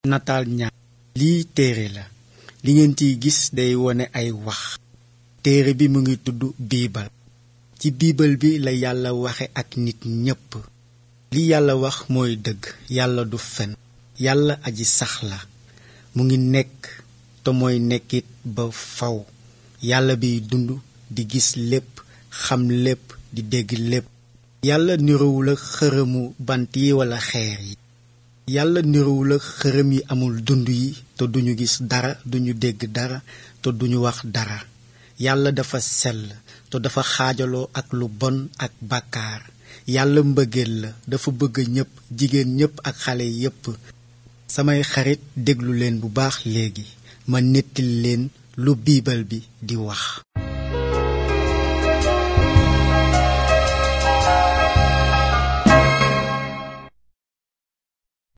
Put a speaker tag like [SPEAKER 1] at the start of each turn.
[SPEAKER 1] nataal ñaar lii téere la li ngeen ciy gis day wone ay wax téere bi mu ngi tudd biibal ci biibal bi la yàlla waxe ak nit ñépp li yàlla wax mooy dëgg yàlla du fen yàlla aji sax la mu ngi nekk te mooy nekkit ba faw yàlla biy dund di gis lépp xam lépp di dégg lépp yàlla niroowul ak xërëmu bant yi walla xeer yi yàlla niroowul ak xërëm yi amul dund yi te duñu gis dara duñu dégg dara te duñu wax dara yàlla dafa sell te dafa xaajaloo ak lu bon ak bàkkaar yàlla mbëggeel la dafa bëgg ñépp jigéen ñépp ak xale yépp samay xarit déglu leen bu baax léegi ma nettali leen lu biibal bi di wax